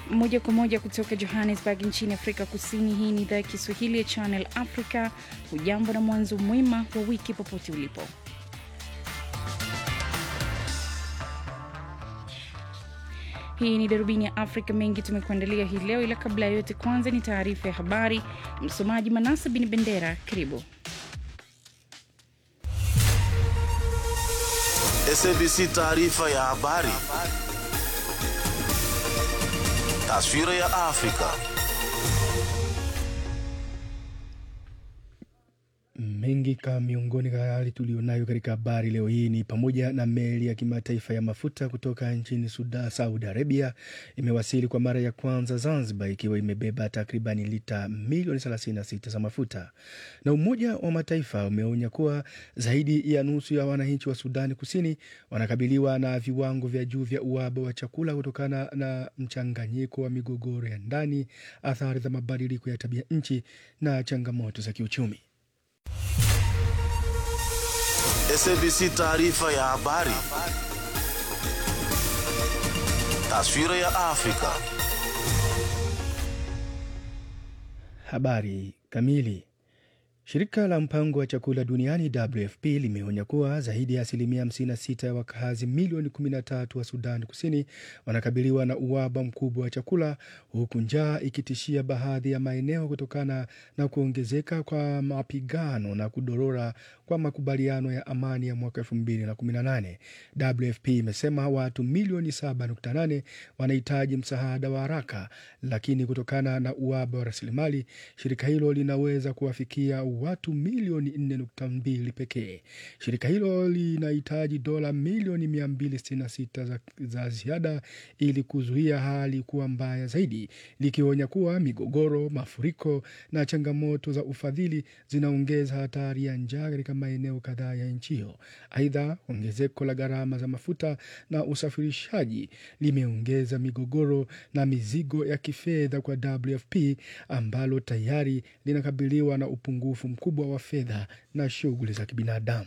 moja kwa moja kutoka Johannesburg nchini Afrika Kusini. Hii ni idhaa ya Kiswahili ya Channel Africa. Hujambo na mwanzo mwema wa wiki popote ulipo. Hii ni darubini ya Afrika. Mengi tumekuandalia hii leo, ila kabla ya yote, kwanza ni taarifa ya habari. Msomaji Manasa Bin Bendera, karibu. SABC taarifa ya habari. Taswira ya Afrika. Mengi ka miongoni ka hali tulionayo katika habari leo hii ni pamoja na meli ya kimataifa ya mafuta kutoka nchini Sudan, Saudi Arabia imewasili kwa mara ya kwanza Zanzibar ikiwa imebeba takribani lita milioni 36 za mafuta, na Umoja wa Mataifa umeonya kuwa zaidi ya nusu ya wananchi wa Sudani Kusini wanakabiliwa na viwango vya juu vya uhaba wa chakula kutokana na mchanganyiko wa migogoro ya ndani, athari za mabadiliko ya tabia nchi na changamoto za kiuchumi. SABC taarifa ya habari. Taswira ya Afrika. Habari kamili. Shirika la mpango wa chakula duniani WFP limeonya kuwa zaidi ya asilimia 56 ya wakazi milioni 13 wa Sudan Kusini wanakabiliwa na uhaba mkubwa wa chakula, huku njaa ikitishia baadhi ya maeneo kutokana na kuongezeka kwa mapigano na kudorora kwa makubaliano ya amani ya mwaka 2018. WFP imesema watu milioni 7.8 wanahitaji msaada wa haraka, lakini kutokana na uhaba wa rasilimali, shirika hilo linaweza kuwafikia watu milioni 4.2 pekee. Shirika hilo linahitaji dola milioni 266 za, za ziada ili kuzuia hali kuwa mbaya zaidi, likionya kuwa migogoro, mafuriko na changamoto za ufadhili zinaongeza hatari ya njaa katika maeneo kadhaa ya nchi hiyo. Aidha, ongezeko la gharama za mafuta na usafirishaji limeongeza migogoro na mizigo ya kifedha kwa WFP ambalo tayari linakabiliwa na upungufu mkubwa wa fedha na shughuli za kibinadamu.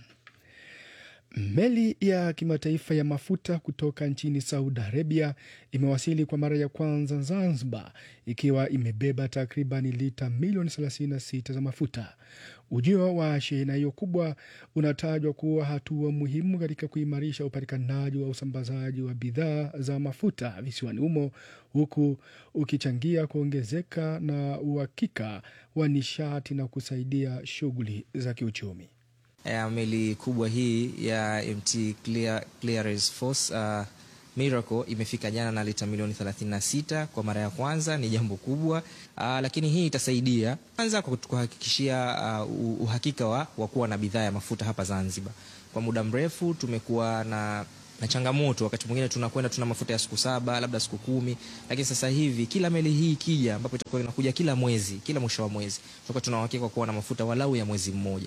Meli ya kimataifa ya mafuta kutoka nchini Saudi Arabia imewasili kwa mara ya kwanza Zanzibar ikiwa imebeba takriban lita milioni 36 za mafuta. Ujio wa shehena hiyo kubwa unatajwa kuwa hatua muhimu katika kuimarisha upatikanaji wa usambazaji wa bidhaa za mafuta visiwani humo, huku ukichangia kuongezeka na uhakika wa nishati na kusaidia shughuli za kiuchumi. ya meli kubwa hii ya MT Clear, Clearance Force uh, Miracle imefika jana na lita milioni 36 kwa mara ya kwanza. Ni jambo kubwa uh, lakini hii itasaidia kwanza kwa kuhakikishia uh, uhakika wa, wa kuwa na bidhaa ya mafuta hapa Zanzibar. Kwa muda mrefu tumekuwa na na changamoto, wakati mwingine tunakwenda tuna mafuta ya siku saba labda siku kumi, lakini sasa hivi kila meli hii ikija, ambapo itakuwa inakuja kila mwezi, kila mwisho wa mwezi, tutakuwa tuna uhakika wa kuwa na mafuta walau ya mwezi mmoja.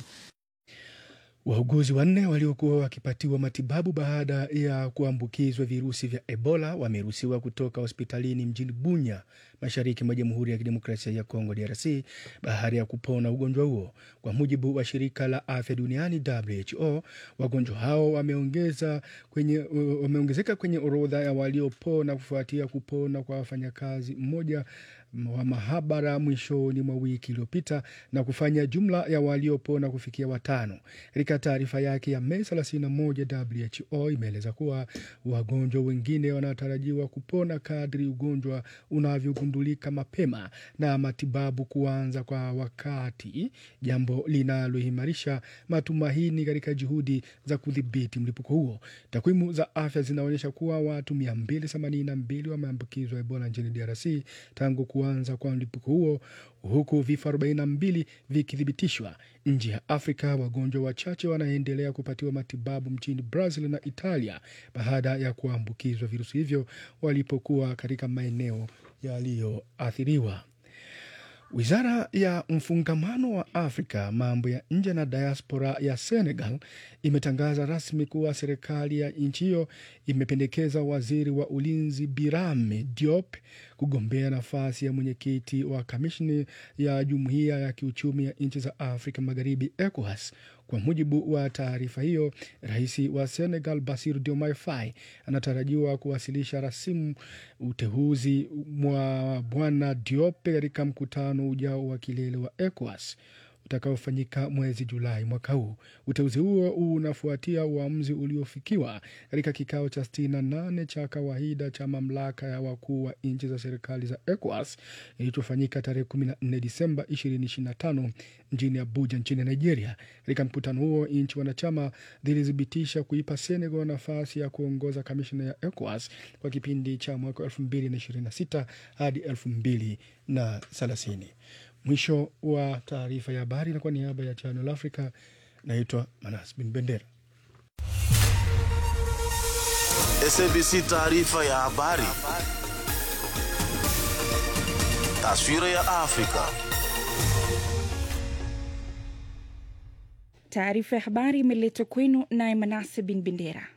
Wauguzi wanne waliokuwa wakipatiwa matibabu baada ya kuambukizwa virusi vya Ebola wameruhusiwa kutoka hospitalini mjini Bunya, mashariki mwa Jamhuri ya Kidemokrasia ya Kongo, DRC, baada ya kupona ugonjwa huo. Kwa mujibu wa shirika la afya duniani WHO, wagonjwa hao wameongeza kwenye, wameongezeka kwenye orodha ya waliopona kufuatia kupona kwa wafanyakazi mmoja wa mahabara mwishoni mwa wiki iliyopita na jumla ya waliopona kufikia watano. Katika taarifa yake ya Mei 31, WHO imeeleza kuwa wagonjwa wengine wanatarajiwa kupona kadri ugonjwa unavyogundulika mapema na matibabu kuanza kwa wakati, jambo linaloimarisha matumaini katika juhudi za kudhibiti mlipuko huo. Takwimu za afya zinaonyesha kuwa watu 282 wameambukizwa Ebola nchini DRC tangu kuanza kwa mlipuko huo huku vifo 42 vikithibitishwa. Nje ya Afrika, wagonjwa wachache wanaendelea kupatiwa matibabu mchini Brazil na Italia baada ya kuambukizwa virusi hivyo walipokuwa katika maeneo yaliyoathiriwa. Wizara ya mfungamano wa Afrika, mambo ya nje na diaspora ya Senegal imetangaza rasmi kuwa serikali ya nchi hiyo imependekeza waziri wa ulinzi Birame Diop kugombea nafasi ya mwenyekiti wa kamishni ya jumuiya ya kiuchumi ya nchi za Afrika Magharibi, ECOWAS, Kwa mujibu wa taarifa hiyo, rais wa Senegal Bassirou Diomaye Faye anatarajiwa kuwasilisha rasimu uteuzi mwa bwana Diop katika mkutano ujao wa kilele wa ECOWAS utakaofanyika mwezi Julai mwaka huu. Uteuzi huo unafuatia uamuzi uliofikiwa katika kikao cha 68 cha kawaida cha mamlaka ya wakuu wa nchi za serikali za ECOWAS kilichofanyika tarehe 14 Disemba 2025 mjini Abuja nchini Nigeria. Katika mkutano huo, nchi wanachama zilithibitisha kuipa Senegal nafasi ya kuongoza kamishina ya ECOWAS kwa kipindi cha mwaka 2026 hadi 2030. Mwisho wa taarifa ya habari, na kwa niaba ya Channel Africa naitwa Manas Bin Bendera. SABC taarifa ya habari. Taswira ya Afrika. Taarifa ya habari imeletwa kwenu naye Manase Bin Bendera.